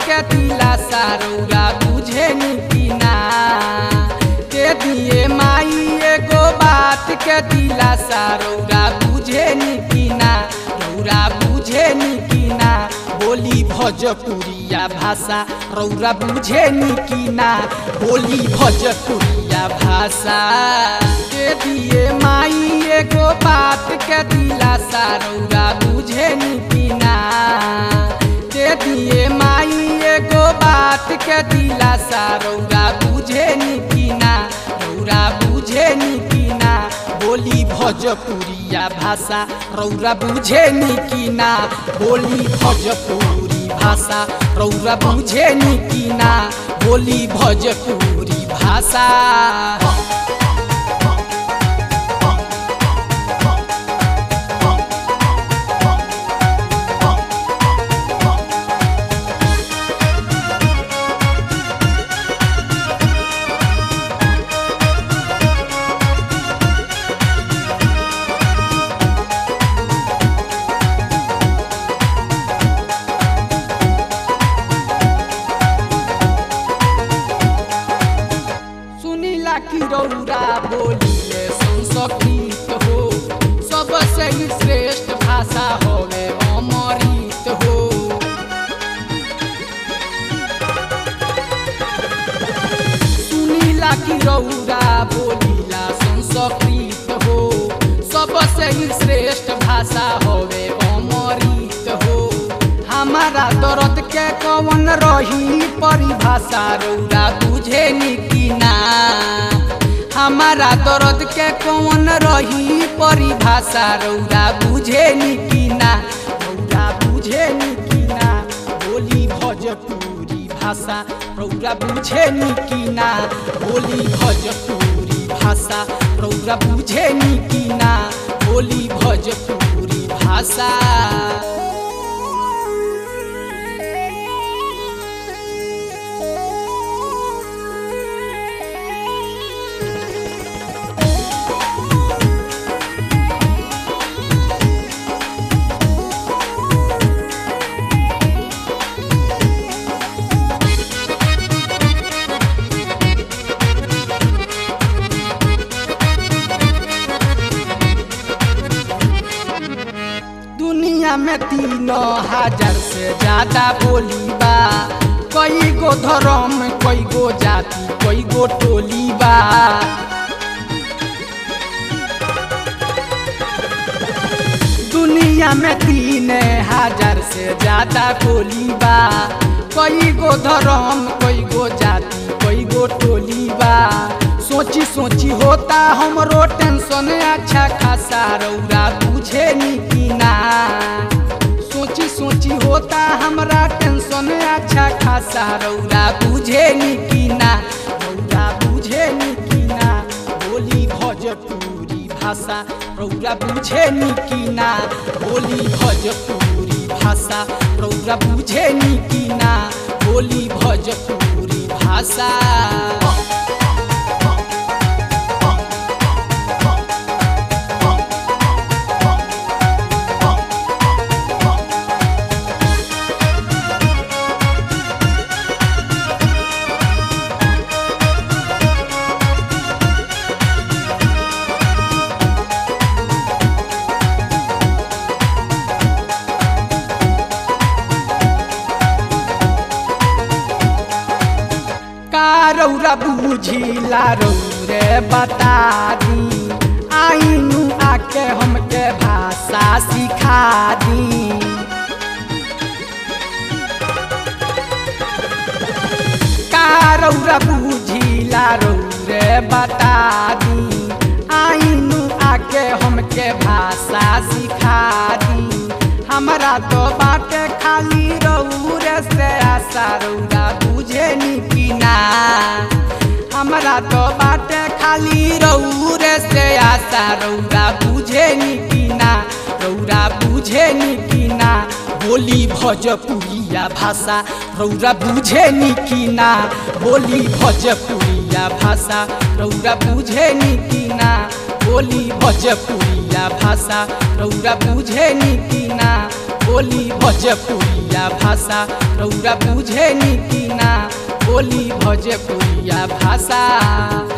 के दिलासा रौरा बुझे की ना के दिए माई एगो बात के दिलासा रौरा बुझे की ना रौरा बुझे की ना बोली भोजपुरिया भाषा रौरा बुझे की ना बोली भोजपुरिया भाषा के दिए माई एगो बात के दिलासा रौरा बुझे की ना के दिए माई एगो बात के दिलासा रौरा बुझे की ना रौरा बुझे की ना बोली भोजपुरिया भाषा रौरा बुझे की ना बोली भोजपुरी भाषा रौरा बुझे की ना बोली भोजपुरी भाषा सुनीला की रौरा बोलिए संस्कृत हो सबसे ही श्रेष्ठ भाषा होवे अमृत हो सुनीला की रौरा बोलिला संस्कृत हो सबसे ही श्रेष्ठ भाषा होवे अमृत हो हमारा दर्द के कवन रही परिभाषा रौरा बुझे की ना हमारा दर्द के कौन रही परिभाषा रौरा बुझे की ना रौरा बुझे की ना बोली भोजपुरी भाषा रौरा बुझे की ना बोली भोजपुरी भाषा रौरा बुझे की ना बोली भोजपुरी भाषा दुनिया में तीनों हजार से ज्यादा बोली बा कई गो धर्म कई गो जाति कई गो टोली बा दुनिया में तीन हजार से ज्यादा बोली बा कई गो धर्म कई गो जाति कई गो टोली बा सोची सोची होता हमरो टेंशन अच्छा खासा रौरा बुझे की ना सोची सोची होता हमरा टेंशन अच्छा खासा रौरा बुझे की ना रौरा बुझे की ना बोली भोजपुरी भाषा रौरा बुझे की ना बोली भोजपुरी भाषा रौरा बुझे की ना बोली भोजपुरी भाषा का रौरा बुझिला रौरे बता दी आइनु आके हमके भाषा सिखा दी का रौरा बुझिला रौरे बता दी आइनु आके हमके भाषा सिखा दी हमरा तो बाटे खाली रौरे से आशा रौरा बुझे की ना हमरा तो बाटे खाली रौरे से आशा रौरा बुझे की ना रौरा बुझे की ना बोली भोजपुरिया भाषा रौरा बुझे की ना बोली भोजपुरिया भाषा रौरा बुझे की ना बोली भोजपुरिया भाषा रौरा बुझे की ना बोली बोली भोजपुरिया भाषा रौरा बुझे नी कि ना बोली भोजपुरिया भाषा